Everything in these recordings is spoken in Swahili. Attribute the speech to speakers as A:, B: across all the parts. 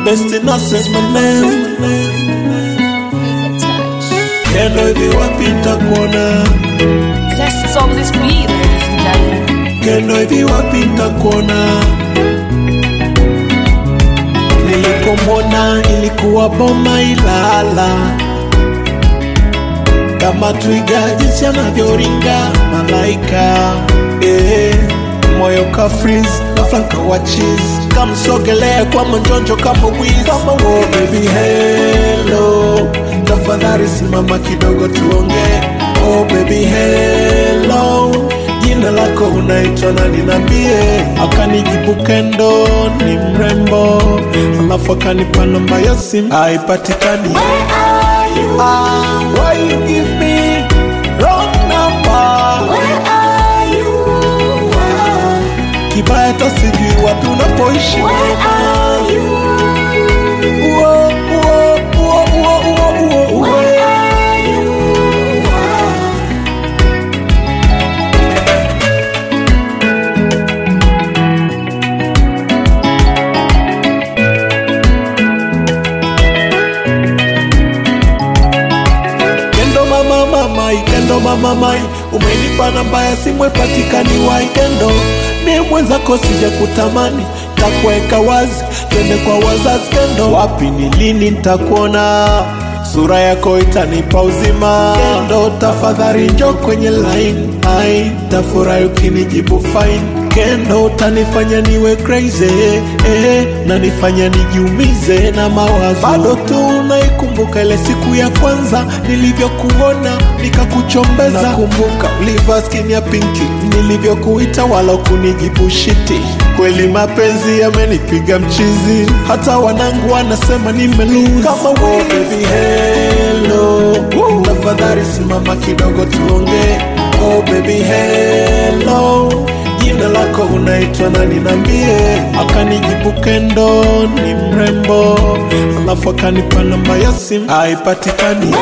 A: best nurses my name Kendo hivi wapi nitakuona
B: Best songs is for you, ladies and gentlemen.
A: Kendo hivi wapi nitakuona Nilipomwona ilikuwa boma Ilala kama twiga jinsi anavyoringa malaika eh, moyo ka freeze na flanka wa cheese kamsogelea kwa manjonjo kama wiz kama wo baby hello tafadhali simama kidogo tuongee oh baby hello jina lako unaitwa nani nambie akanijibu kendo ni mrembo alafu akanipa namba ya simu haipatikani Ah, why you give me wrong number? Kibaya hata sijui wapi unapoishi. Uo, uo, uo, uo, uo, uo, uo. Kendo mama mamai, kendo mama mai, umenipa namba ya simu ipatikani wai kendo ni mwenzako sija kutamani takuweka wazi, twende kwa wazazi kendo, wapi ni lini nitakuona sura yako itanipa uzima kendo, tafadhali njo kwenye line, ai tafurahi ukinijibu fine kendo, utanifanya niwe crazy eh, na nifanya nijiumize na mawazo, bado tu naikumbuka ile siku ya kwanza nilivyokuona nikakuchombeza. Nakumbuka ulivaa skin ya pinki nilivyokuita, wala kunijibu shiti. Kweli mapenzi yamenipiga mchizi, hata wanangu wanasema nimelose. Kama wo baby hello, tafadhali simama kidogo tuongee. Oh baby hello jina lako unaitwa nani nambie akanijibu kendo ni mrembo alafu akanipa namba ya simu haipatikani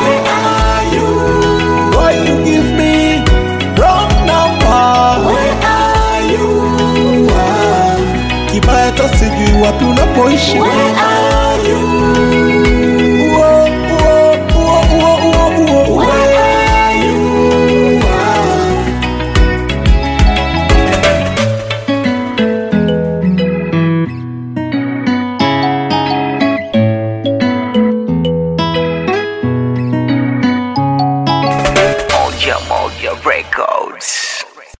A: Why you give me wrong number? Kibaya hata sijui wapi unapoishi